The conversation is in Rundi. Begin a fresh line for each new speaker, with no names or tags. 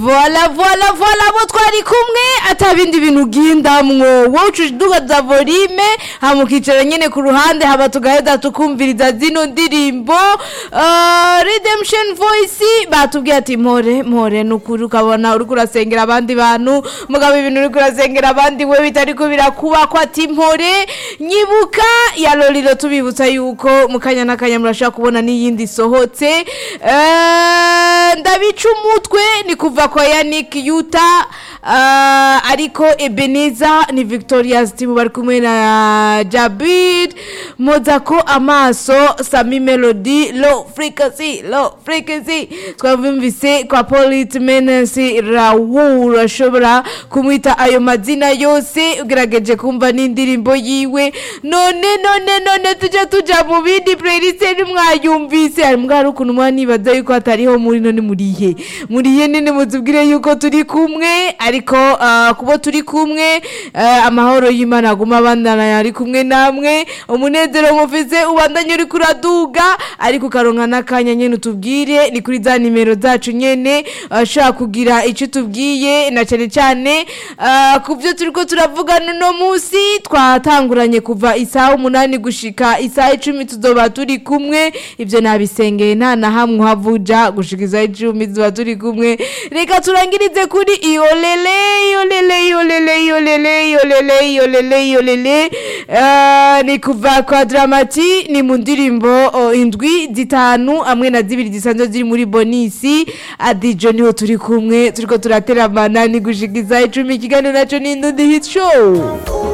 vola vola vola abo twari kumwe atabindi bintu ugindamwo wowe ucudugaza volime hama ukicara nyene ku ruhande haba tugaheza tukumviriza zino ndirimbo uh, redemption voice batubwiye ati mpore mpore nukuri ukabona uriko urasengera abandi bantu mugabo ibintu uriko urasengera abandi we bitariko birakubako ati mpore nyibuka ya lolilo tubibutsa yuko mu kanya n'akanya murashobora kubona n'iyindi isohotse Eh, ndabica umutwe ni kuva kwa Yannick Yuta uh, ariko Ebeneza ni Victoria Stimu bari kumwe na Jabid Mozako amaso Sami Melody low frequency low frequency twavumvise kwa Polite Menace Raoul ashobora kumwita ayo mazina yose ugerageje kumva n'indirimbo yiwe none none none tujya tuja mu bindi playlist mwayumvise hari mbwa hari ukuntu mwanibaza yuko hatariho muri none murihe murihe nene mutubwire yuko turi kumwe ariko ah, kubo turi kumwe eh, amahoro y'imana aguma abandana ari kumwe namwe umunezero mufise ubandanye uri kuraduga ariko ukaronka n'akanya nyene utubwire ni kuri za nimero zacu nyene ashaka kugira icyo tubwiye na cyane cyane ah, ku byo turiko turavugana uno munsi twatanguranye kuva isaha umunani gushika isaha icumi tuzoba turi kumwe ibyo nabisengeye nta na hamwe uhavuja gushika isaha icumi tuzoba turi kumwe reka turangirize kuri iyolele iyolele iyolele iyolele iyolele iyolele iyolele Ah, ni kuva kwa dramati ni mu ndirimbo oh, indwi zitanu hamwe na zibiri zisanzwe ziri muri bonisi adijo niho turi kumwe turiko turateramana ni gushika isaha icumi ikiganiro naco ni indundi hit show